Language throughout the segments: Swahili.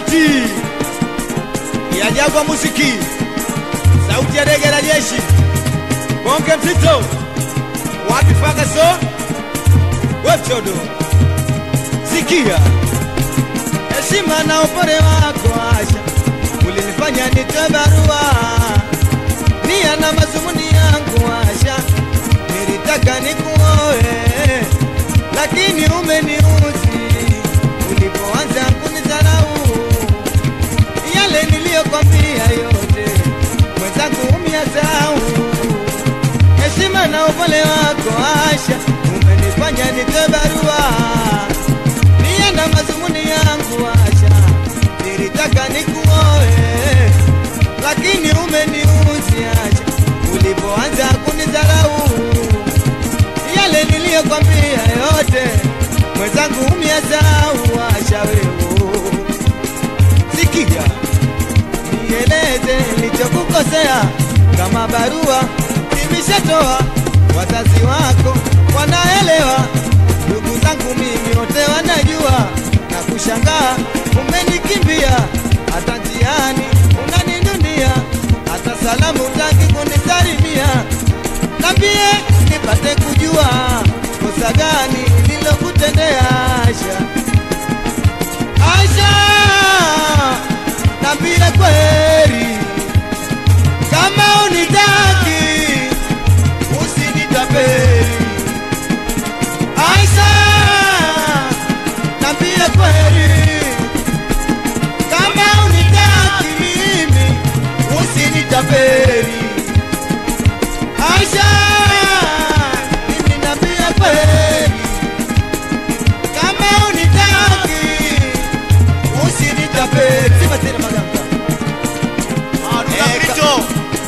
sauti ya Jagwa Muziki, sauti ya dege la jeshi, bonge mzito, wapi Fagaso, wechodo, sikia heshima na upole wako Asha, ulinifanya nitoe barua nia na mazumuni yangu Asha, nilitaka nikuoe lakini umeniuzi ulipoanza kunidharau. Yale niliyokwambia yote mwenzangu umyasau. Heshima na upole wako Asha, umenifanya nitoe barua nia na mazumuni yangu Asha, nilitaka nikuoe lakini umeniuzi Asha, ulipoanza kunidharau yale niliyokwambia yote mwenzangu umyasau Asha wewe sikia nieleze nilichokukosea kama barua nimeshatoa wazazi wako wanaelewa ndugu zangu mimi wote wanajua na kushangaa umenikimbia hata njiani unaninunia hata salamu utaki kunisalimia nambie nipate kujua kosa gani nilokutendea Asha. Asha, nambie kweli kama unitaki usinitapeli. Asha, nambie kweli kama unitaki mimi usinitapeli. Aisha, mimi nambia kweli, kama unitaki usinitapeli. Sema tena maganga. Eh, ka-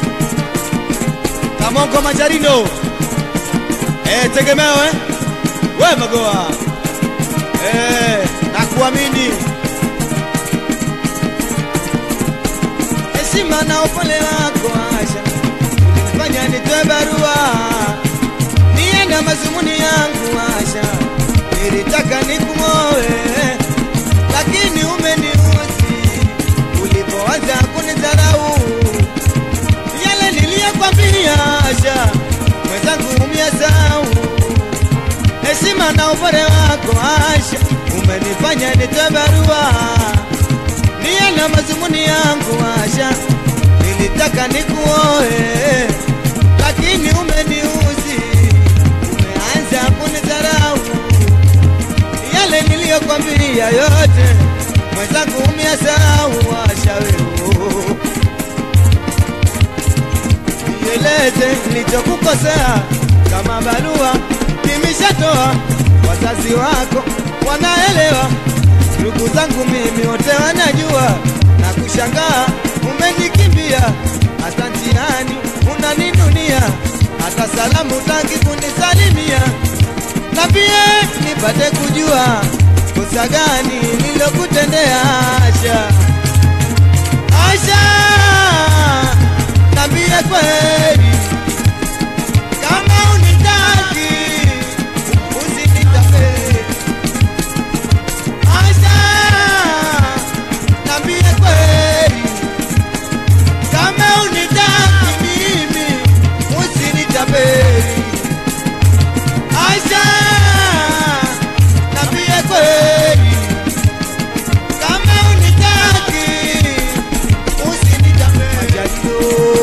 Kamongo Majarino, eh, tegemeo eh, we Magoa, eh, nakuamini. Heshima na upole wako Asha ulinifanya nitoe barua nia na mazumuni yangu Asha, nilitaka nikuoe lakini umeniuzi ulipoanza kunidharau. Yale niliyokwambia Asha, mwenzangu umyasau. Heshima na upole wako Asha, umenifanya nitoe barua nia na mazumuni yangu Asha, nilitaka nikuoe lakini umeniuzi, umeanza kunidharau. Yale niliyokwambia yote mwenzangu umyasau. Asha wewe, nieleze nilichokukosea kama barua nimeshatoa, wazazi wako wanaelewa, ndugu zangu mimi wote wanajua, na kushangaa umenikimbia, hata njiani unaninunia, hata salamu utaki kunisalimia. Nambie nipate kujua kosa gani nilokutendea Asha. Asha, nambie kweli kama unitaki usinitapeli. Asha, nambie kweli kama unitaki mimi usinitapeli. Asha, nambie kweli kama unitaki usinitapeli. Majarino.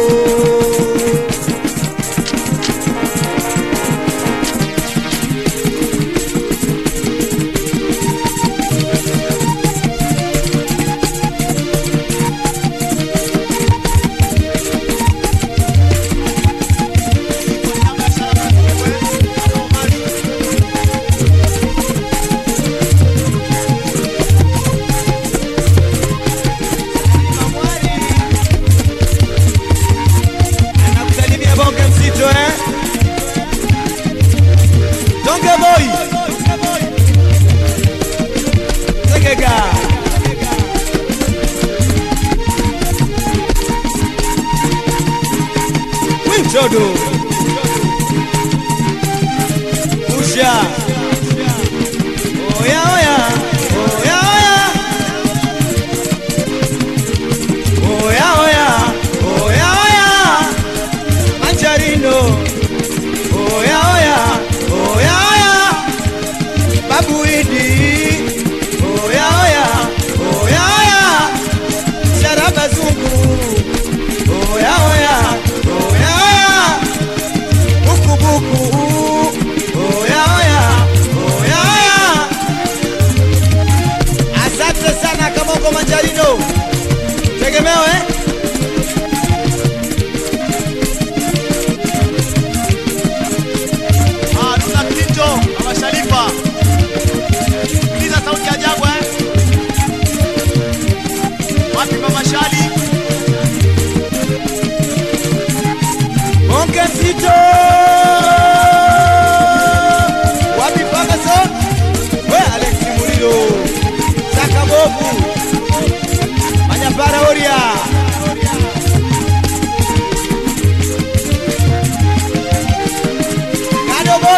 Nakusalimia bonge mzito eh? Donge boy. Segega. Winchodo. Usha. Oya oya. Oya oya.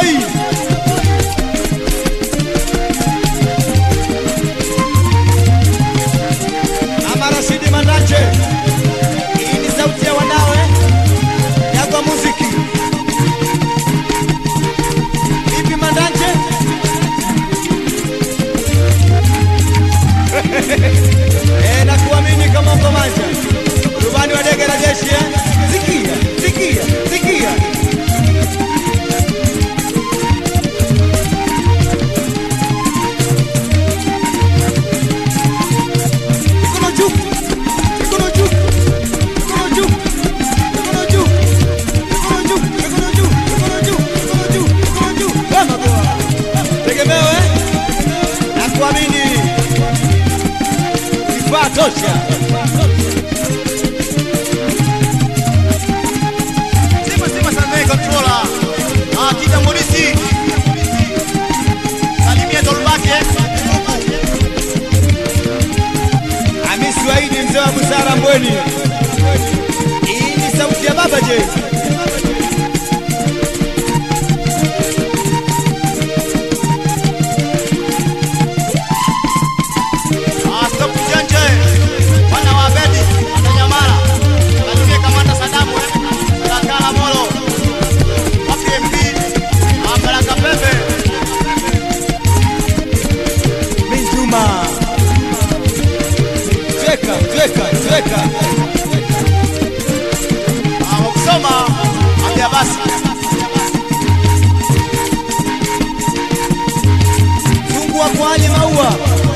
boy. Mama Rashidi Mandache. Hii ni sauti ya wanawe Jagwa Muziki. Vipi Mandache? Eh, na kuamini kama uko manja. Rubani wa ndege la jeshi eh? Sikia, sikia, sikia. Mikono juu. Mikono juu. Mikono juu. Mikono juu. Mikono juu. Mikono juu. Mikono juu. Mikono juu. Mikono juu. Wema kwa. Tegemeo eh? Na kuamini. Kifaa tosha. Sema sema Salmei controller. Ah, Kida Morisi. Salimia Tolbake. Hamisi Waidi mzee wa busara Mbweni. Hii ni sauti ya baba je? Ah, stop Janje. Wana wa Bedi, Wananyamala. Salimia Kamanda Sadamu eh. Sakala Molo. Wapi MP? Ah, Baraka Pepe. Minjuma. Tweka, tweka, tweka. Ah, wakusoma. Ambia basi. Fungua kwa Ali Maua.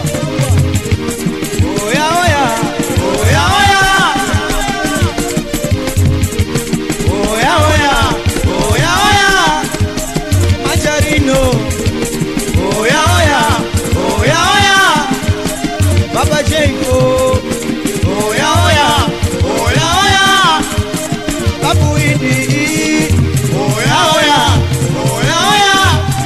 Oya oya. Oya oya. Oya oya. Oya oya. Majarino. Oya oya. Oya oya. Baba Jenko. Oya oya. Oya oya. Babu Idi. Oya oya. Oya oya.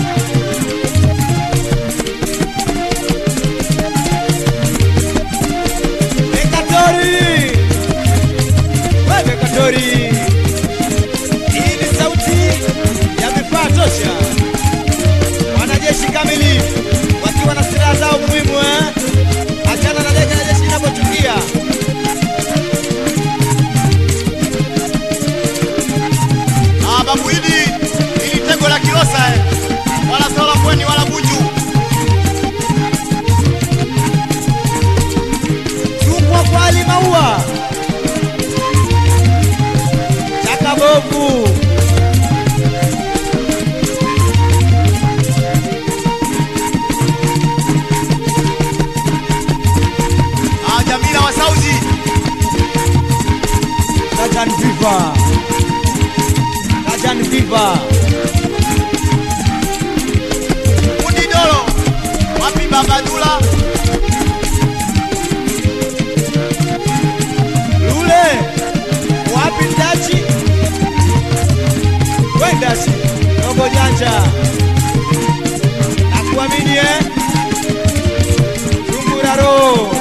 Bekatori. We Bekatori. Hii ni sauti ya vifaa tosha. Wanajeshi kamili wakiwa na silaha zao muhimu eh? Achana na ndege na jeshi inapochukia. Ah, Babu Idi. Ili tego la Kilosa eh. Wala Sola Pwani wala Buju. Chungwa kwa Ali Maua. Chaka bovu. Ah, Jamila wa Sauzi. Kajan Viva. Kajan Viva. Mudi Dolo. Wapi Baba Dula? Lule. Wapi Ndachi? We Ndachi. Robo janja. Nakuamini eh? Chungura roho.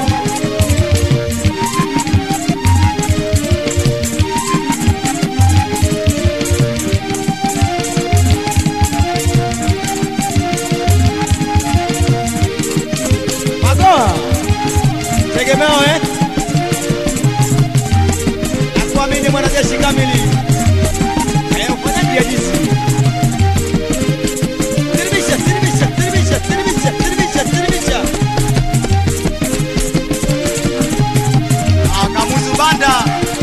Magoa. Tegemeo eh? Nakuamini mwanajeshi kamili. Eh, ufanyaje jinsi? Tiribisha, tiribisha, tiribisha, tiribisha, tiribisha, tiribisha. Ah, Kamuzu Banda.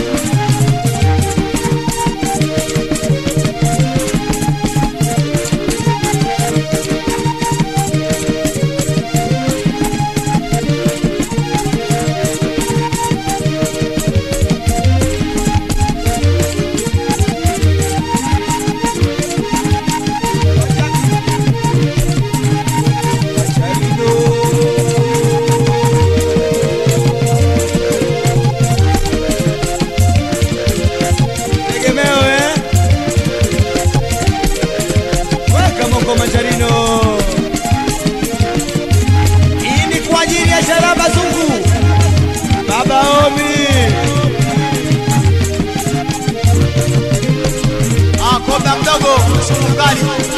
Tegemeo eh? Weka Mongo Manjarino. Hii ni kwa ajili ya Sharaba Zungu. Baba Omi. Ah, Kobe mdogo. Sumu mkali.